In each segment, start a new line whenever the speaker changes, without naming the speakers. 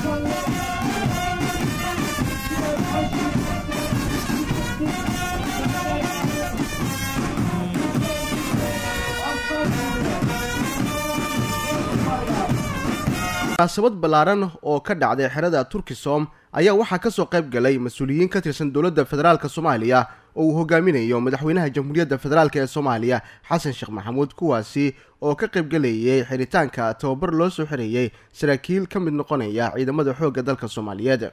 munaasabad ballaaran oo ka dhacday xerada turkisom ayaa waxaa kasoo qayb galay mas-uuliyiin ka tirsan dowladda federaalk soomaaliya oo uu hogaaminayo madaxweynaha jamhuuriyadda federaalk ee soomaaliya xasan sheekh maxamuud kuwaasi oo ka qaybgalayay xiritaanka tababar loo soo xereeyey saraakiil ka mid noqonaya ciidamada xoogga dalka soomaaliyeed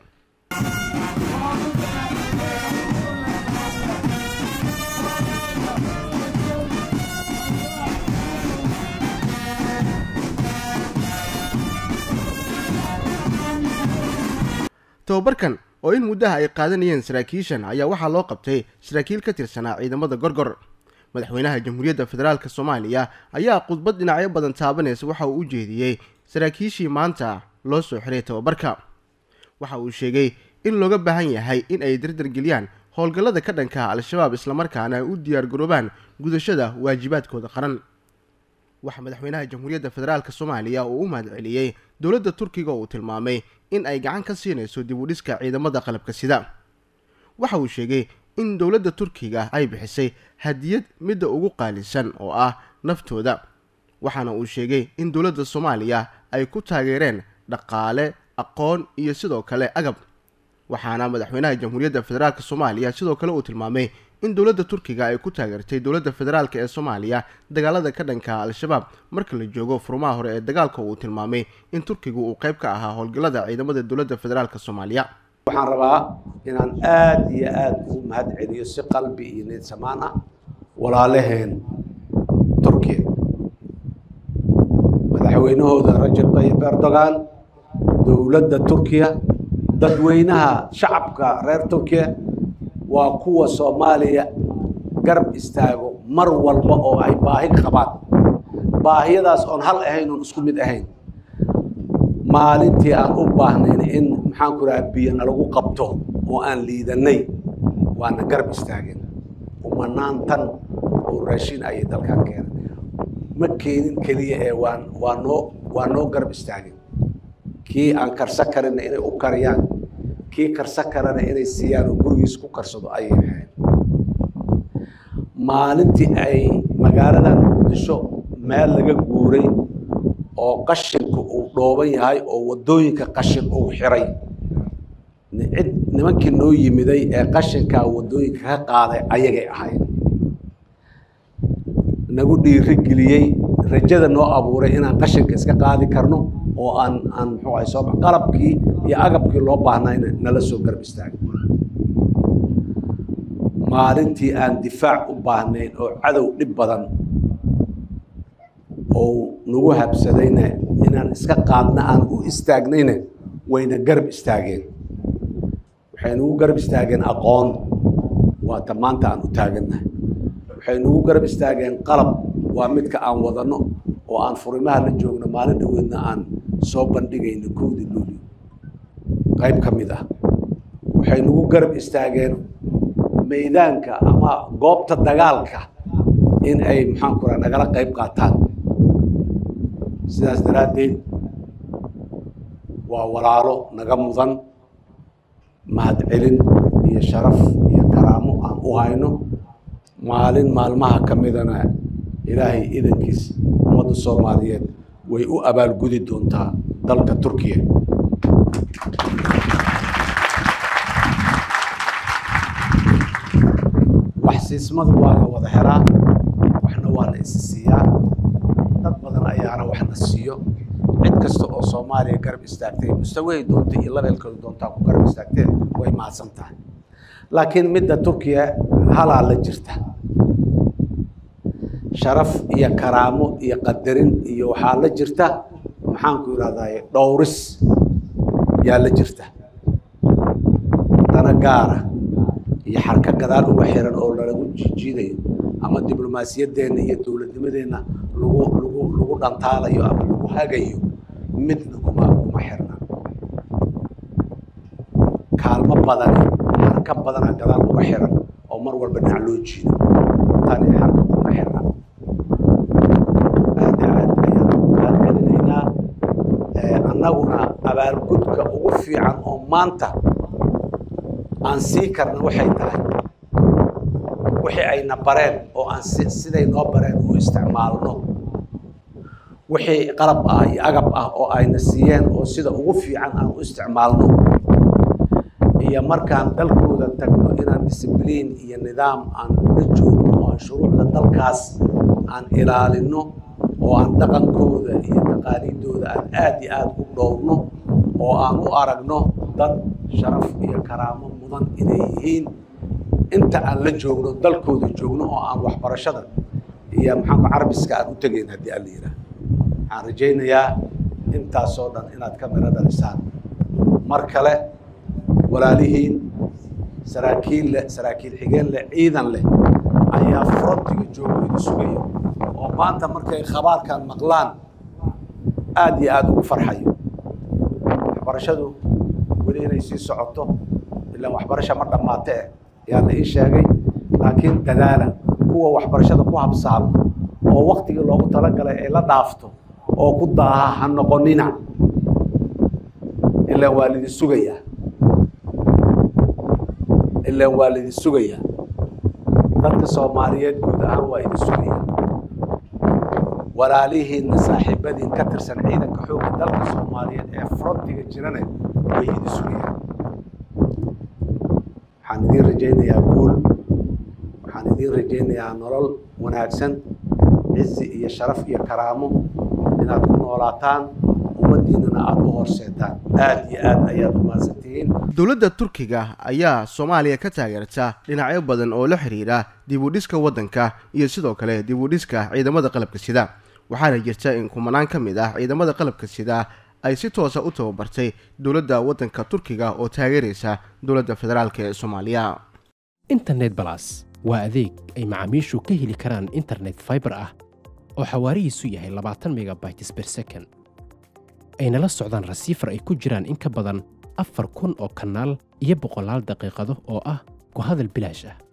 tababarkan oo in muddaha ay qaadanayeen saraakiishan ayaa waxaa loo qabtay saraakiil ka tirsanaa ciidamada gorgor madaxweynaha jamhuuriyadda federaalk soomaaliya ayaa khudbad dhinacyo badan taabanaysa waxa uu u jeediyey saraakiishii maanta loo soo xiray tababarka waxa uu sheegay in looga baahan yahay in ay dardargeliyaan howlgallada ka dhanka al-shabaab islamarkaana ay u diyaargaroobaan gudashada waajibaadkooda qaran waxaa madaxweynaha jamhuuriyadda federaalk soomaaliya uu u mahadceliyey dowladda turkiga oo uu tilmaamay in ay gacan ka siinayso dib u dhiska ciidamada qalabka sida waxa uu sheegay in dowladda turkiga ay bixisay hadiyad midda ugu qaalisan oo ah naftooda waxaana uu sheegay in dowladda soomaaliya ay ku taageereen dhaqaale aqoon iyo sidoo kale agab waxaana madaxweynaha jamhuuriyadda federaalk soomaaliya sidoo kale uu tilmaamay in dowladda turkiga ay ku taageertay dowladda federaalk ee soomaaliya dagaalada ka dhanka al-shabaab marka la joogo furmaha hore ee dagaalka uu tilmaamay in turkigu uu qayb ka ahaa howlgallada ciidamada dowladda federaalk soomaaliya
waxaan rabaa inaan aada iyo aada ugu mahad celiyo si qalbi iyo niyad samaan ah walaalaheen turkiya madaxweynahooda rajab tayyib erdogan dowladda turkiya dadweynaha shacabka reer turkiya waa kuwa soomaaliya garab istaago mar walba oo ay baahi qabaan baahiyadaas oon hal ahayn oon isku mid ahayn maalintii aan u baahnayn in maxaan ku raha biyo nalagu qabto oo aan liidanay waana garab istaageen umanaan tan oo raashin ayay dalkaan keenay ma keenin keliya ee waan waa noo waa noo garab istaageen kii aan karsa karinna inay u kariyaan kii karsa karana inay siiyaan oo gurigiis ku karsado ayay ahayd maalintii ay magaaladan muqdisho meel laga guuray oo qashinku uu dhooban yahay oo waddooyinka qashin uu xiray cid nimankii noo yimiday ee qashinkaa waddooyinka ka qaaday ayagay ahayd nagu dhiiri geliyey rajada noo abuuray inaan qashinka iska qaadi karno oo aan aan muxuu ahay soo qalabkii iyo agabkii loo baahnayna nala soo garab istaagay maalintii aan difaac u baahnayn oo cadow dhib badan oo nagu habsadayna inaan iska qaadna aan u istaagnayna wayna garab istaageen waxay nagu garab istaageen aqoon waata maanta aan u taagannahay waxay nagu garab istaageen qalab waa midka aan wadano oo aan furimaha la joogno maalin dhaweedna aan soo bandhigayno kowdii luuli qayb ka mid ah waxay nagu garab istaageen maydaanka ama goobta dagaalka in ay maxaan ku raha nagala qayb qaataan sidaas daraaddeed waa walaalo naga mudan mahadcelin iyo sharaf iyo karaamo aan u hayno maalin maalmaha ka midana ilaahay idankiis ummadda soomaaliyeed way u abaalgudi doontaa dalka turkiya wax siismadu waa la wada helaa waxna waa la isi siiyaa dad badan ayaana wax na siiyo cid kasta oo soomaaliya garab istaagtay mustawahay doonta iyo labeelkooda doontaa ku garab istaagteen way mahadsan tahay laakiin midda turkiya halaa la jirta sharaf iyo karaamo iyo qadarin iyo waxaa la jirta maxaanku idhahdaye dhowris yaa la jirta dana gaara iyo xarka gadaal uga xiran oo lalagu jiijiidayo ama diblomaasiyaddeenna iyo dowladnimadeenna lagu lagu lagu dhantaalayo ama lagu hagayo midna kuma kuma xirna kaalmo badani xarka badana gadaal uga xiran oo mar walba dhinac loo jiido tani xarka kuma xirna aad aad ayaan mahadcelinaynaa annaguna abaalgud garabka ugu fiican oo maanta aan sii karna waxay tahay wixii ayna bareen oo aan siday noo bareen u isticmaalno wixii qalab ah iyo agab ah oo ayna siiyeen oo sida ugu fiican aan u isticmaalno iyo markaan dalkooda tagno inaan discibliin iyo nidaam aan la joogno oo aan shuruucda dalkaas aan ilaalino oo aan dhaqankooda iyo taqaaliidooda aan aad iyo aada u dhowrno oo aan u aragno dad sharaf iyo karaamo mudan inay yihiin inta aan la joogno dalkooda joogno oo aan waxbarashada iyo maxaanku carabiska aan u tegayn haddii aan la yidhaah waxaan rajaynayaa intaasoo dhan inaad ka miro dhalisaan mar kale walaalihiin saraakiil leh saraakiil xigeen leh ciidan leh ayaa frontiga joogo idi sugayo oo maanta markay khabaarkan maqlaan aada iyo aada ugu farxayo waxbarashadu weli inay sii socoto ilaan waxbarasha ma dhammaate eh ayaa la ii sheegay laakiin dadaala kuwa waxbarashada ku habsaamo oo waktigii loogu talagalay ay la dhaafto oo ku daaha ha noqonina ilaan waa lidi sugayaa ilaan waa lidi sugayaa dadka soomaaliyeed guud ahaan waa idi sugayaa walaalihiinna saaxiibadiin ka tirsan ciidanka xoogga dalka soomaaliyeed ee frontiga jirana way idi sugayaan waxaan idiin rajaynayaa guul waxaan idiin rajaynayaa nolol wanaagsan cizi iyo sharaf iyo karaamo inaad ku noolaataan ummaddiinana aada u horseetaan aada iyo aad ayaad u mahadsantihiin
dowladda turkiga ayaa soomaaliya ka taageerta dhinacyo badan oo la xidhiidha dib u dhiska waddanka iyo sidoo kale dib u dhiska ciidamada qalabka sida waxaana jirta in kumanaan ka mid ah ciidamada qalabka sida ay si toosa u tababartay dowladda waddanka turkiga oo taageeraysa dowladda federaalk ee soomaaliya
internet balas waa adeeg ay macaamiishu ka heli karaan internet faibar ah oo xawaarihiisu yahay labaatan megabytes ber second ayna la socdaan rasiifar ay ku jiraan in ka badan afar kun oo kanaal iyo boqolaal daqiiqado oo ah ku hadal bilaash ah